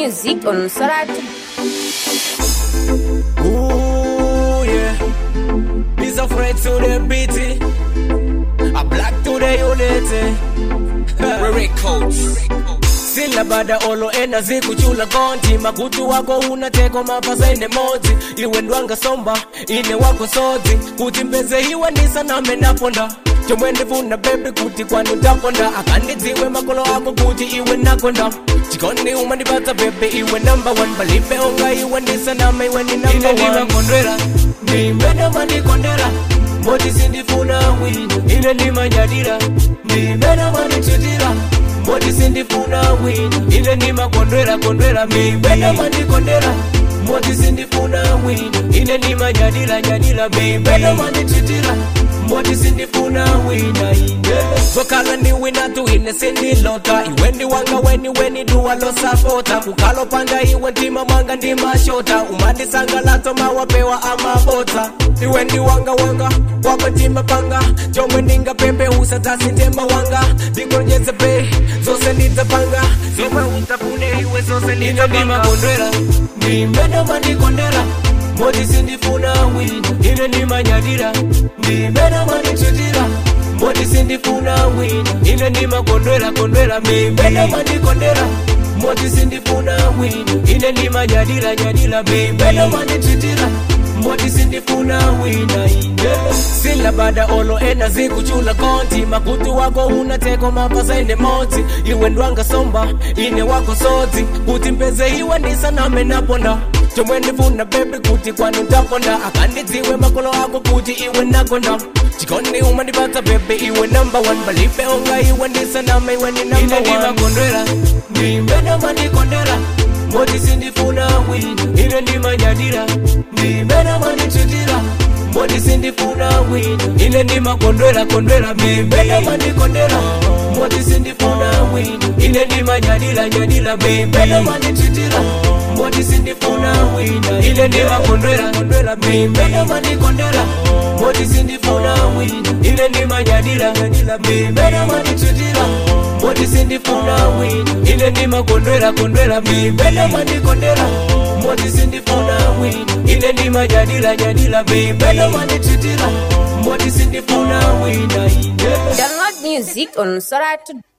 music on Soratu. Ooh, yeah. He's afraid to the beat. A black to the unity. Records. sila bada olo ena zikuchula konti makutu wako unateko mapasa ine mozi iwe ndwanga somba ine wako sozi kuti mpeze iwe ndisaname naponda chomwe ndifuna bebe kuti kwanu taponda akandidziwe makolo ako kuti iwe nakonda chikondi umandipatsa bebe iwe number one palibe onga iwe ndisaname iwe ni number one ndimakondwera ndimene mandikondera moti sindifuna wina ine ndimanyadira ndimene mandichitira moti sindifuna wina ine ndimakondwera kondwera mibena mandikondera moti sindifuna wina ine ndimanyadira nyadira mibena mandichitira moti sindifuna wina ine zokhala ndi wina tu ine sindilota iwe ndi wanga weni weni duwa losapota kukhala panda iwe mtima mwanga ndimashota umandisangalatso mawapewa amabota iwe ndi wanga wanga wako mtima panga chomwe ndingapepe usatasintemba wanga ndikonjeze pe zose ndizapanga zomwe utafune iwe zose ndindimakondwera ndimene mandikondera moti sindifuna wina ine ndimanyadira ndimene mandichitira moti sindifuna wina ine ndimakondwera kondwera mimene mandikondera moti sindifuna wina ine ndimanyadira nyadira mimene mandichitira moti sindifuna wina ine sila bada olo ena zikuchula konti makutu wako unateko mapasa ine moti iwe ndwanga somba ine wako sozi kuti mpeze iwe ndisaname naponda chomwe ndifuna bebe kuti kwanu taponda akandidziwe makolo ako kuti iwe nakonda chikondi umandipatsa bebe iwe number one palibe onga iwe ndisaname iwe ni number one ndimakondwera ndimene mandikondera moti sindifuna wina ine ndimanyadira ndimene mandichitira moti sindifuna wina ine ndimakondwera kondwera mimene mandikondera moti sindifuna wina ine ndimanyadira nyadira mimene mandichitira moti sindifuna wina ine ndimakondwera kondwera mimene mandikondera moti sindifuna wina ine ndimanyadira nyadira mimene mandichitira moti sindifuna wina ine ndimakondwera kondwera mimene mandikondera moti sindifuna wina ine ndimanyadira nyadira mimene mandichitira moti sindifuna wina ine Download music on Soratu.